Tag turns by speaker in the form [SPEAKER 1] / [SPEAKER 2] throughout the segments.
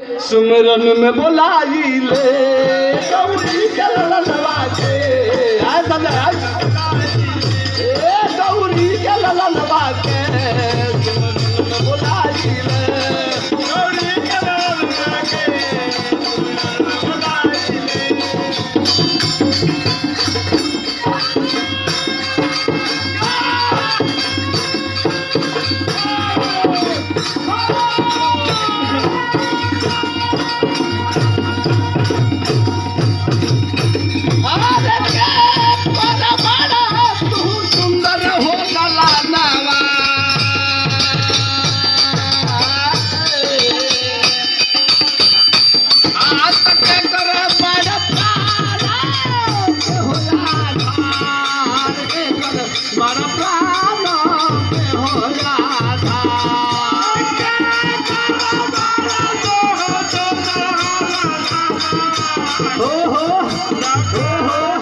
[SPEAKER 1] सुमरन में बोलाई ले गौरी के ललनवा के आय समझ आय ए गौरी के ललनवा के सुमरन में बोलाई ले गौरी के ललनवा के सुमरन में बोलाई ले अरे के बड़ा बड़ा तू सुंदर हो ललनवा आज तक कर बड़ प्यारा हो आधार के कर बड़ प्यारा हो आधार हो हो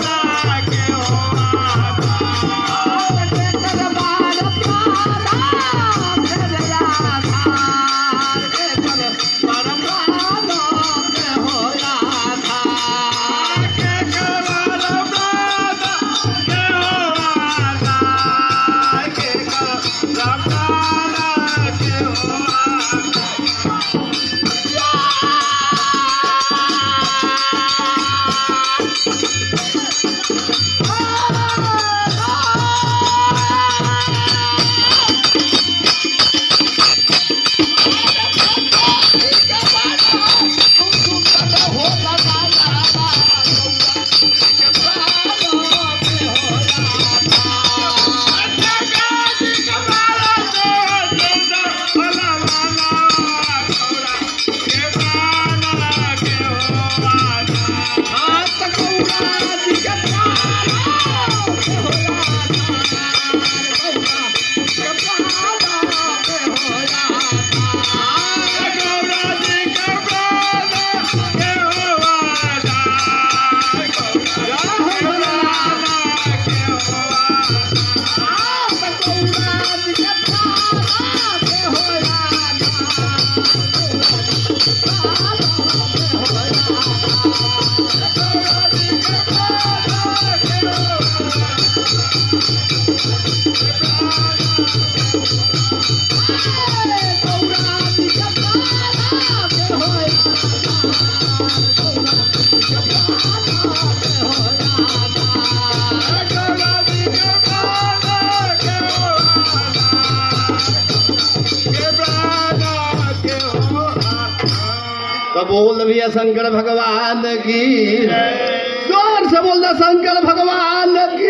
[SPEAKER 1] तो बोल भैया शंकर भगवान की जोर से बोल दे शंकर भगवान की